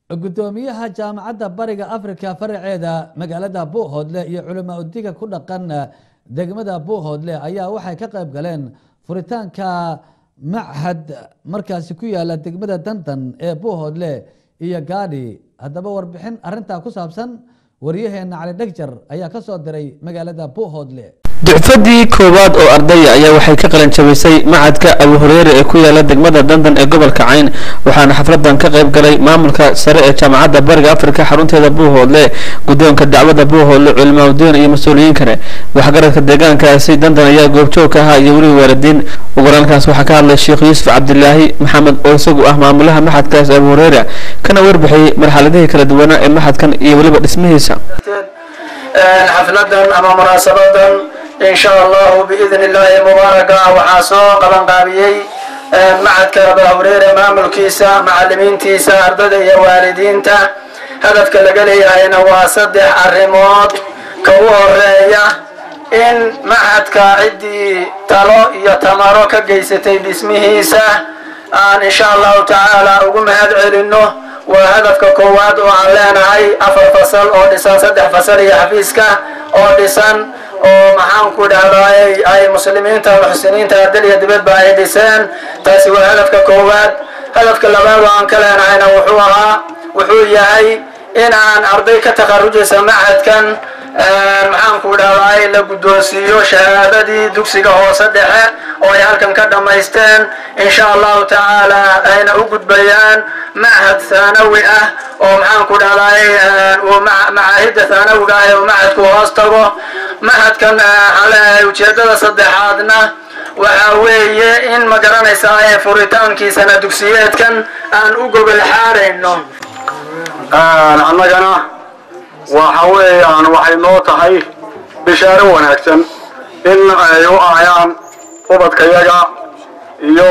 gudoomiyaha jaamacadda bariga africa faraceeda magaalada buuhoodle iyo culamaa udiga ku dhaqan degmada buuhoodle ayaa waxay ka qayb galeen furitaanka machad markaasi ku yaala degmada dandan ee buuhoodle iyo gaadhi haddaba warbixin arintaa ku saabsan waryaheena cali dhegjar ayaa ka soo diray magaalada buuhoodle ducfadii koowaad oo ardaya ayaa waxay ka qalin jabisay macadka abu hureyre ee ku yaala degmada dandan ee gobolka cayn waxaana xafladan ka qayb galay maamulka sare ee jaamacadda bariga afrika xarunteeda buuhoodle guddoonka dacwada buuhoodle culimaadudiin iyo mas-uuliyiin kale waxgaradka deegaankaasi dandan ayaa goobjoog ka ahaa iyo weliba waalidiin ugurankaas waxaa ka hadlay sheekh yuusuf cabdilaahi maxamed oo isagu ah maamulaha maxadkaas abu hureyre kana warbixiyey marxaladihii kala duwanaa ee maxadkan iyo weliba dhismihiisa xafladan ama munaasabadan in sha allahu biidn illaahi mubaaraka waxaa soo qaban qaabiyey macadka aba hureyre maamulkiisa macalimiintiisa ardada iyo waalidiinta hadafka laga leeyahayna waa saddex arrimood ka u horeeya in macadka ciddii talo iyo tamaro ka geysatay dhismihiisa aan insha allahu tacaala ugu mahad celino waa hadafka koowaad oo aan leenahay afar fasal oo dhisan saddex fasal iyo xafiiska oo dhisan oo maxaan ku dhahdaay ay muslimiinta muxsiniinta dal iyo dibadba ay dhiseen taasi waa hadafka koowaad hadafka labaad oo aan ka leenahayna wuxuu ahaa wuxuu yahay in aan arday ka takharujaysa macadkan maxaan ku dhahdaay la guddoonsiiyo shahaadadii dugsiga hoose dhexe oo ay halkan ka dhammaysteen insha allahu tacaala ayna u gudbayaan machad thaanawi ah oo maxaan ku dhahdaay macaahidda thaanawiga ah ee macadku hoos tago machadkan waxaan leeyahay ujeedada saddexaadna waxa weeye in ma garanaysaa ee furitaankiisana dugsiyeedkan aan u gogol xaarayno annagana waxa weeyaan waxay noo tahay bishaaro wanaagsan in ay u ahayaan ubadkayaga iyo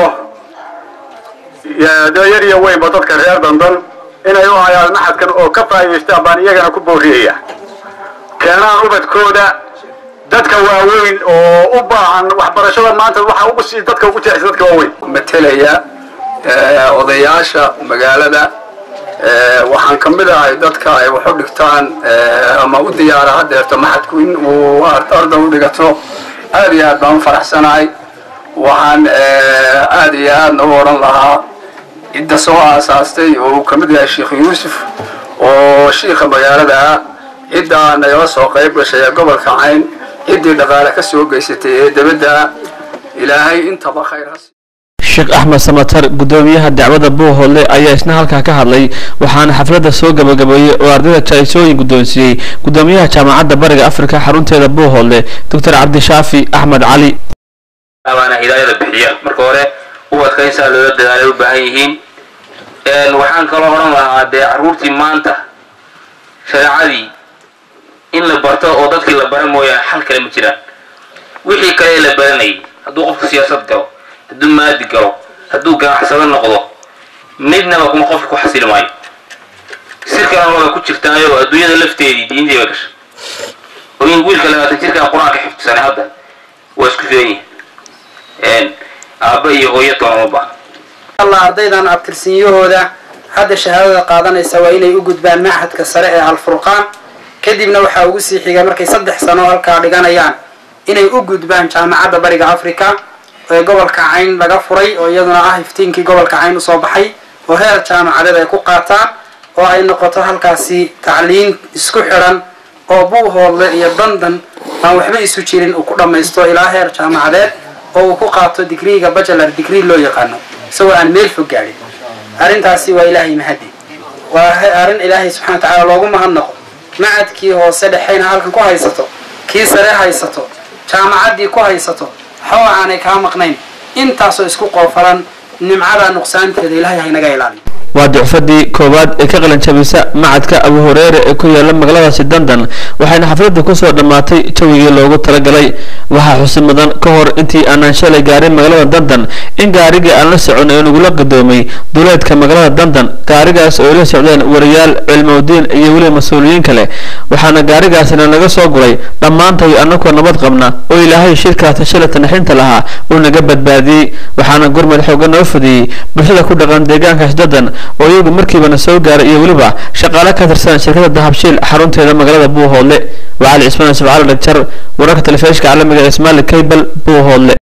yar iyo weynba dadka reer dandan inay u ahayaan maxadkan oo ka faa'idaystaan baan iyagana ku booriyaya keenaan ubadkooda dadka waaweyn oo u baahan waxbarashada maanta waxa ugu sii dadka ugu jecesa dadka waaweyn matelaya odayaasha magaalada waxaan ka mid ahay dadka ay wax u dhigtaan ama u diyaara hadeerto maxadku in uu arda u dhigato aad iyo aad baan u faraxsanahay waxaan aad iyo aadna u odhan lahaa cidda soo aasaastay oo uu ka mid yahay sheekh yuusuf oo shiika magaalada ah ciddaa nagala soo qayb gashay ee gobolka cayn ciddii dhaqaale ka soo geysatay ee debadda ilaahay intaba khayr has sheekh axmed samatar gudoomiyaha dacwada buuhoodle ayaa isna halkaa ka hadlay waxaana xafladda soo gabagabeeyey oo ardayda jaisooyin guddoonsiiyey gudoomiyaha jaamacadda bariga afrika xarunteeda buuhoodle doctor cabdishaafi axmed cali waana hidaayada bixiya marka hore ubadka insaa loola dadaalay u baahan yihiin waxaan kaloo odhan lahaa dee carruurtii maanta shareecadii in la barto oo dadkii la bara mooyaane xal kale ma jiraan wixii kale ee la baranayay hadduu qofku siyaasad galo hadduu maadi galo hadduu ganacsado noqdo midnaba kuma qofka ku xasili maayo sir kalena waaba ku jirtaayo adduunyada lafteedii diintii bay gashay oo in wiilka labaatan jirkaa qur-aanka xifdisanay hadda waa isku filan yihin aabba iyo hooyo toona ma baaha allah ardaydan abtirsiinyahooda hadda shahaadada qaadanaysa waa inay u gudbaan machadka sare ee alfurqaan kadibna waxaa ugu sii xiga markay saddex sano halkaa dhiganayaan inay u gudbaan jaamacadda bariga africa ee gobolka cayn laga furay oo iyaduna ah iftiinkii gobolka cayn usoo baxay oo heer jaamacadeed ay ku qaataan oo ay noqoto halkaasi tacliin isku xidhan oo buuhoodle iyo dandan aan waxba isu jirin uu ku dhammaysto ilaa heer jaamacadeed oo uu ku qaato digriiga bachelar digrii loo yaqaano isagoo aan meel fog gaadhin arrintaasi waa ilaahay mahadi waa arrin ilaahay subxana wa tacaala loogu mahadnaqo macadkii hoose dhexeyna halkan ku haysato kii sare haysato jaamacaddii ku haysato waxba aanay kaa maqnayn intaasoo isku qoofalan nimcada nuqsaanteeda ilaahay haynaga ilaaliyo waa ducfadii koowaad ee ka qalan jabisa macadka abu hureyre ee ku yaala magaaladaasi dandan waxayna xafladda kusoo dhammaatay jawigii loogu talagalay waxaa xusi mudan ka hor intii aanan shalay gaarin magaalada dandan in gaarigii aan la socon ee nagula gadoomay duleedka magaalada dandan gaarigaas oo ay la socdeen wariyaal cilmowdiin iyo weliba mas-uuliyiin kale waxaana gaarigaasina naga soo guray dhammaantay annagoo nabad qabna oo ilaahay shirkaasi shalay tanaxinta lahaa uu naga badbaadiyey waxaana gurmad xooga noo fadiyey bulshada ku dhaqan deegaankaas dadan oo iyagu markiibana soo gaaray iyo weliba shaqaale ka tirsan shirkada dahabshiil xarunteeda magaalada buuhoodle waa cali cismaan ismaaciil dhagjar wararka telefishinka caalamiga ee ismaali cable buuhoodle